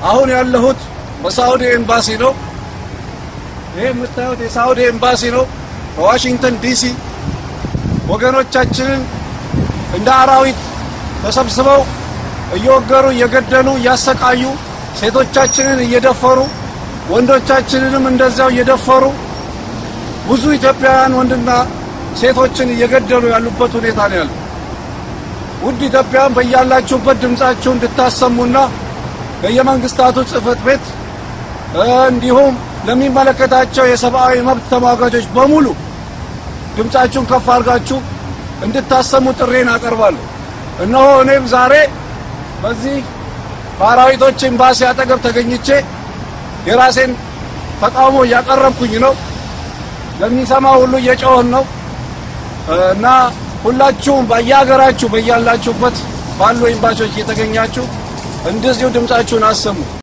አሁን ያለሁት በሳውዲ ኤምባሲ ነው። ይህ የምታዩት የሳውዲ ኤምባሲ ነው በዋሽንግተን ዲሲ። ወገኖቻችንን እንደ አራዊት ተሰብስበው እየወገሩ እየገደሉ እያሰቃዩ ሴቶቻችንን እየደፈሩ ወንዶቻችንንም እንደዚያው እየደፈሩ ብዙ ኢትዮጵያውያን ወንድና ሴቶችን እየገደሉ ያሉበት ሁኔታ ነው ያለው። ውድ ኢትዮጵያውያን በያላችሁበት ድምጻችሁ እንድታሰሙና በየመንግስታቱ ጽህፈት ቤት እንዲሁም ለሚመለከታቸው የሰብአዊ መብት ተሟጋቾች በሙሉ ድምጻችሁን ከፍ አድርጋችሁ እንድታሰሙ ጥሬን አቀርባለሁ። እነሆ እኔም ዛሬ በዚህ በአራዊቶች ኤምባሲ አጠገብ ተገኝቼ የራሴን ተቃውሞ እያቀረብኩኝ ነው። ለሚሰማ ሁሉ እየጮህን ነው እና ሁላችሁም በየሀገራችሁ በያላችሁበት ባሉ ኤምባሲዎች እየተገኛችሁ እንደዚሁ ድምጻችሁን አሰሙ።